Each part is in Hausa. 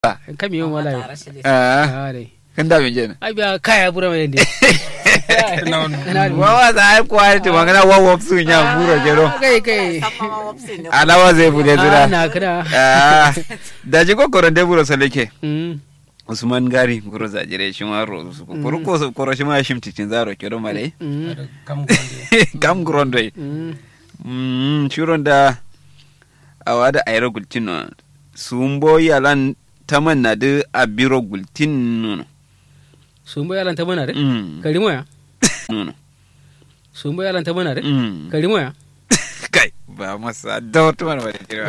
kam yon wala yo Ah, ah dai kan da bin jena ai biya kaya bura mai yende wawa za a kwa ta magana wawa su nya buro jero kai kai alawa zai bude ah zira na kana Ah, da ji ko koron de buro salake mm usman gari buro za jire shi ma ro su ko ko so koro shi ma shim titin zaro kero male mm kam grondo mm mm shuron da awada ayro gultin no sumbo yalan taman na de abiro gultin no sumbo yalan ta mana de mm kalimo ya no sumbo yalan ta mana de mm kalimo ya kai ba masa dawto man wani jira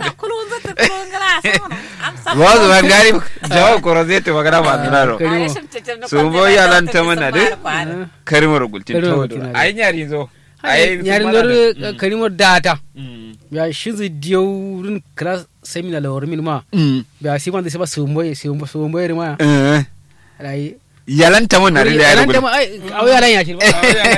wazo man gari jawo koro zai ta magana ba dinaro kalimo Sumbo yalan ta mana de karimar gultin Karimar to gultin, ai nyari zo ai nyarin dor kalimo data mm ya shizi diyorin kala semina la hormin ma mm ya si wanda se ba sumbo sumbo sumbo ma eh ai yalan ta man na da ya yalan ta gultin ma ai au yalan ya shi ba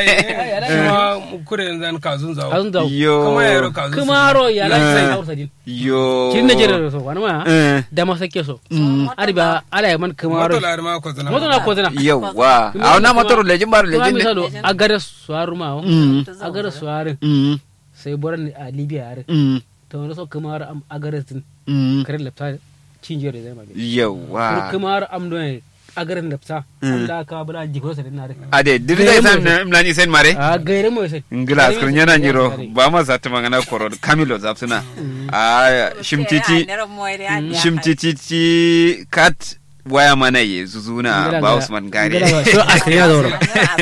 kure zan kazun zawo azun da yo kuma yaro kazun kuma ro yalan Eh. sai hausa din yo kin na jira so wani ma eh da ma sake so ari ba ala ya man kuma moto ro lar ma ko zana moto na ko zana yawa a wannan motar lejin bar kuma lejin ne misalo agara suwaru ma o Mm. agara suwaru Mm, sai boran a libya yare mm, to wani so kuma ro am agara tin mm. kare lapta cinjiyar da zai ma yawa kuma ro am don agaran lapta Mm. Allah ka bala jiko sa din na ade diri da san na mlani sen mare a gaire mo sai ngila askar nyana njiro ba ma sa tuma ngana koro kamilo zapsuna a shimtiti shimtiti ti kat waya mana ye zuzuna ba usman gari so askar ya zauro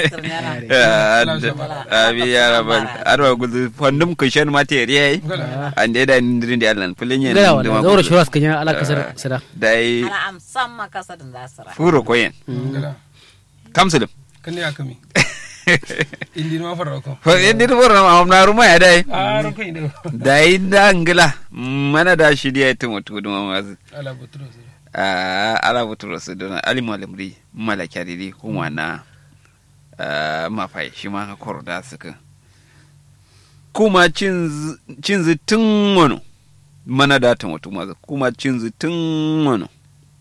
abi ya rabal arwa gudu fondum kushen material ande da ndirin da allan fulin yen gara wala zauro shi askar ya ala kasar sira dai ana am samma kasa din zasira furo koyen gala kamsulum kan ya kami indi ma fara ko fa indir boro ma na ruma ya dai a ro ko inde dai da ngila mana da shi dia tumu tuduma mazu ala butro a ala buturo su dona ali malamri malaka didi kuma na ah, mafai shi ma ka koro da suka kuma cin zi tun wano mana da ta mutu mazu kuma cin zi tun wano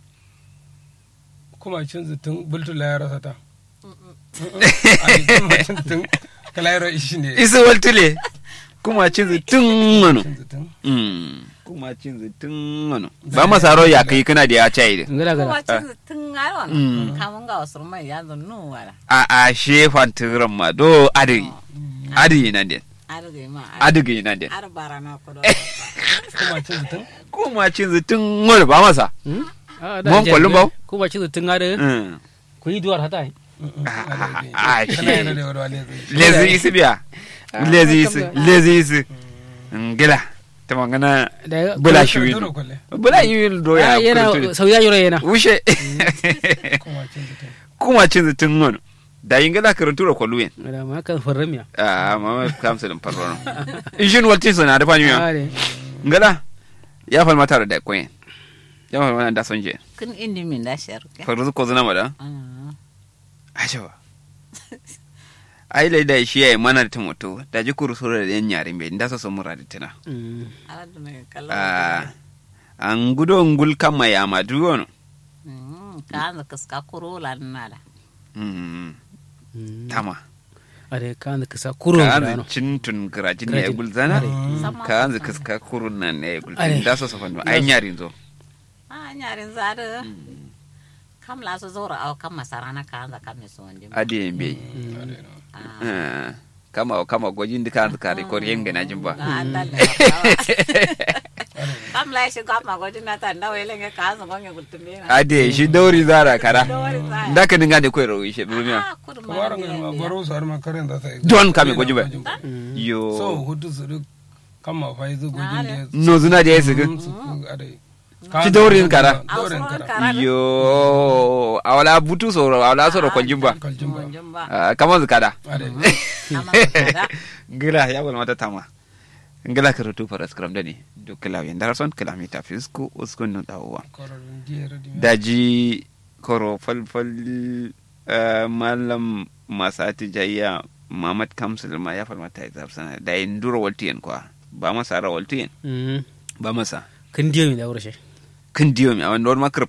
kuma cin zutun bultu la yaro sata ai kuma cin zutun kala yaro ishi ne isa waltule kuma cin zi tun wano cin zutun Mm, kuma cin zi tun wano ba masaro ya kai kana da ya cai da ngala kuma gala cin tun ngaro Mm. na kamun ga wasu mai ya zan nu wala a a shefan tiran ma do adiri adiri nan den arge ma adiri nan den ar barana ko do kuma cin zutun kuma cin zi tun wano ba masa Ah, Mon kwallon bau? ko ba ci tun ngare Mm. ku yi duwar hata ai Ah, kala shi yaro da wala le lezi isi biya Ah, lezi isi kam da- lezi isi ngila ta magana da bula shi wi duro kolle bula yi do ya Ah, yana kurtu. sauya yoro yana wushe kuma cin zutun kuma cin zi tun wano da yin gila karantu da kwalluwen da ma kan farramiya a mama kamsa din farrono ishin waltin sana da fanyu ah ne ngala ya fal mata da koyen ya fal mana da son je kun indi min da sharke farzu ko zuna mada ashawa ai lai da shi yayi mana da mutu da ji kuru sura da yan yare mai da so so mura da tana Mm. ala dum kala a an gudo ngul kama ya ma duwono ka an kaska kuro lan nala mm Mm. tama are kan da kasa kuro ka da an no cintun garajin ne ya Garajin. gulzana Sama ka an kaska kurun nan ne ya Are. gulzana da so so fanno ai yarin zo a nyarin zada kam la so zora aw kam masarana ka an kam so wonde ade be ah kama kama gojin da ka ka rekord yenga na jin ba andal kam la shi kam ma godin na ta ndawe lenge ka an gonge gutumbe na ade shi dauri zara kara dawari za da ka dinga da koyro shi duniya ah kudu ma kamar ga baro su har ma karen da sai Don kame gwaji ba. so yo hudu su duk kama fa yi gojin da ya no zuna da yesi Mm, su ku adai Ci daurin kara. daurin Ausuron kara kara. yo awala butu so awala so ro konjin ba kaljin ba jumba Ah, kama zukada adai ama kada ngila ya wal mata tama ngila ka rutu faras kram dani do kila yen darason kila mi ta fisku uskun no dawa kororin diyar di daji koro fal fal eh, malam masati jayya mamad kamsul ma ya fal mata izab sana da induro waltiyen kwa ba masa ra waltiyen Mm. ba masa kan diyo mi da wuro she kin diyo mi awan norma